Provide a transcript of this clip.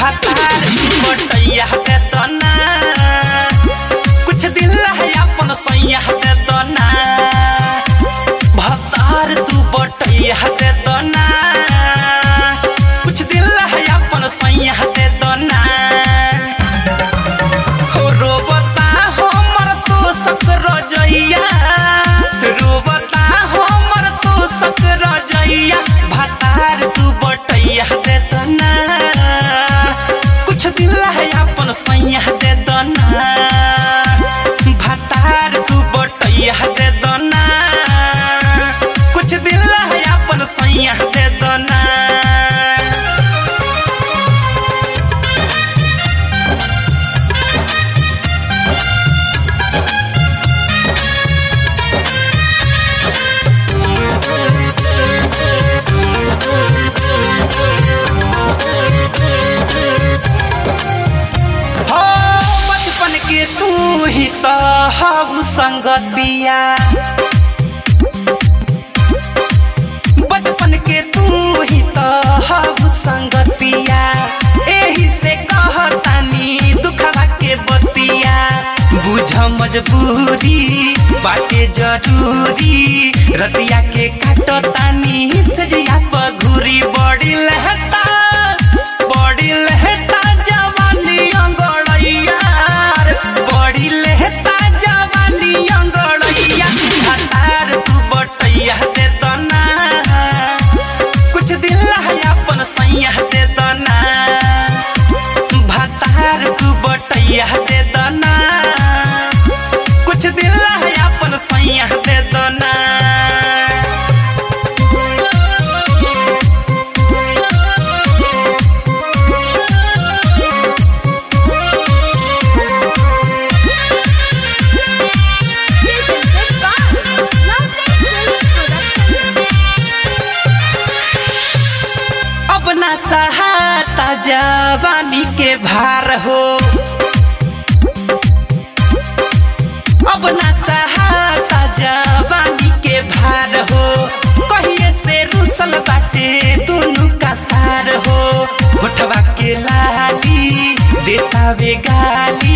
भातार बटैया दे दना कुछ दिल है अपन सैया दे दना भातार तू बटैया दे दना कुछ दिल है अपन सैया दे दना हो रोबता हमर तो सकर जइया रोबता हमर तो सकर जइया भातार तू बटैया दे दना कुछ दिल है अपन सैया दे दना भातार तू बटैया दे दना कुछ दिल है अपन सैया दे दना हो बचपन के तू ही तो हऊ संगतिया बचपन के तू ही तो हऊ संगतिया एही से कहतानी दुखवा के बतिया बुझ मजबूरी बाटे जरूरी रतिया के काटतानी सजिया पघुरी बड़ी लहता बड़ी लहता जवानी अंगड़ैया बड़ी लहता जवानी अंगड़ैया हतार तू बटैया दे दना कुछ दिल है अपन सैया दे दना भातार तू बटैया दे दना कुछ दिल है अपन सैया दे दना Presented by Lovely Films Production. अब ना सहाता जवानी के भार हो अब ना सहाता जवानी के भार हो कहिए से रुसल बाटे दुनु का सार हो होठवा के लाली देता वे गाली